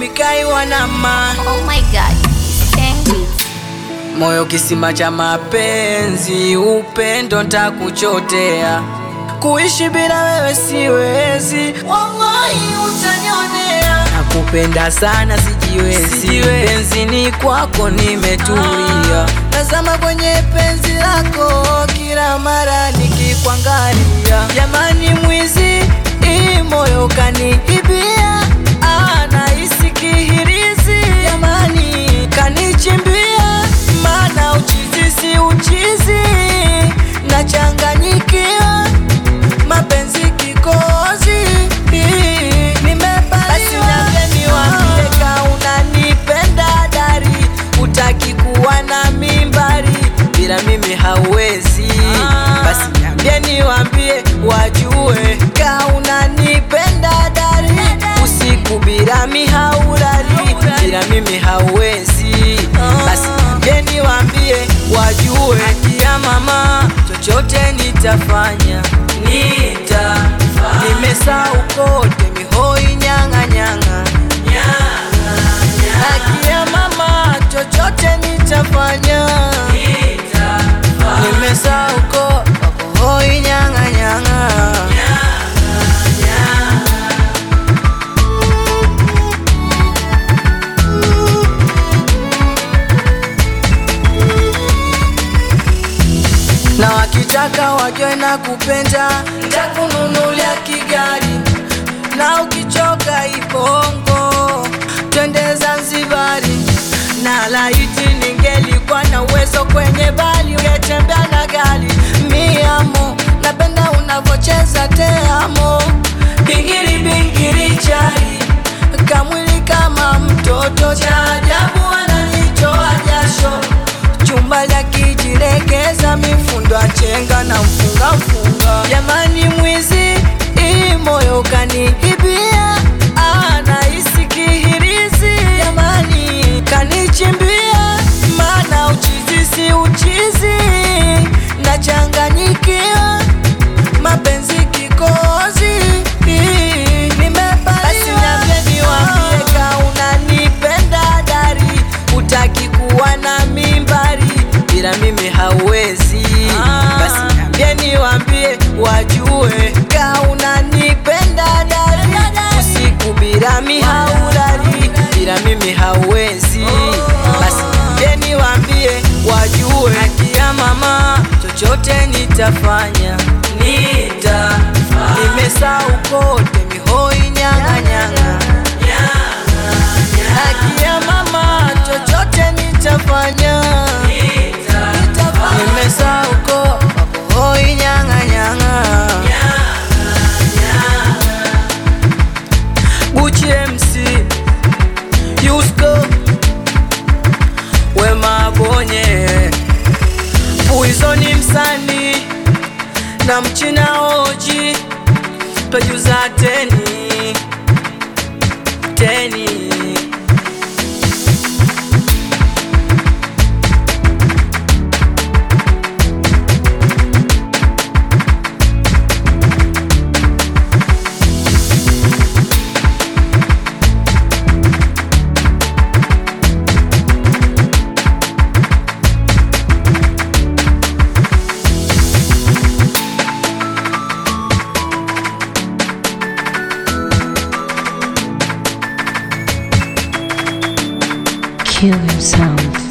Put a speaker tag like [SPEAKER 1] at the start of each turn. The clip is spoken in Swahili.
[SPEAKER 1] mikaiwa na ma
[SPEAKER 2] Oh my god. Thank
[SPEAKER 1] moyo kisima cha mapenzi, upendo ntakuchotea, kuishi bila wewe siwezi, wallahi utanionea. Nakupenda sana sijiwezi, penzini kwako nimetulia, nazama kwenye penzi lako kila mara nikikwangalia. Jamani mwizi, hii moyo kaniibia, anahisi kihirizi, jamani kanichimbia, maana uchizi si uchizi, nachanganyikiwa mapenzi kikozi nimepaliwa. Basi niambie niwaambie ka unanipenda dari, utaki kuwa na mimbari, bila mimi hauwezi. Basi niambie niwaambie wajue ka unanipenda dari, usiku bila mihaurari, bila mimi hauwezi. Basi niambie niwaambie wajue, akia mama, chochote nitafanya, nitafanya. Nimesahau kote mihoi nyanga nyanga Akia mama, chochote nitafanya, nimesahau kote hoi nyanga nyanga na wakitaka wajue na kupenda, ntakununulia kigari, na ukichoka Ibongo twende Zanzibari, na laiti ningelikuwa na uwezo kwenye bali ungetembea na gari miamo, napenda unavocheza teamo, bingiri bingiri chari kamwili kama mtoto, cha ajabu ananitoa jasho chumba la kijilegeza mifundo achenga na mfunga mfunga. Jamani mwizi, hii moyo kaniibia, anahisi kihirizi. Jamani kanichimbia, maana uchizi si uchizi, nachanganyikiwa mapenzi kikozi nimepaliwa. Basi niambie niwaambie ka unanipenda dari, utaki kuwa na mimbari, bila mimi hauwezi. Basi niambie niwaambie wajue ka unanipenda dari, usiku bila mihaurari, bila mimi hauwezi. Basi niambie niwaambie wajue, akia mama, chochote nitafanya, nitafanya. Nimesahau kote mihoi nyanga nyanga Akia mama, chochote nitafanya, nimesahau kote hoi nyanga nyanga Gucci MC Yusko Wema Bonye Puizoni msani na mchina oji twajuza teni teni
[SPEAKER 3] Killer Sound.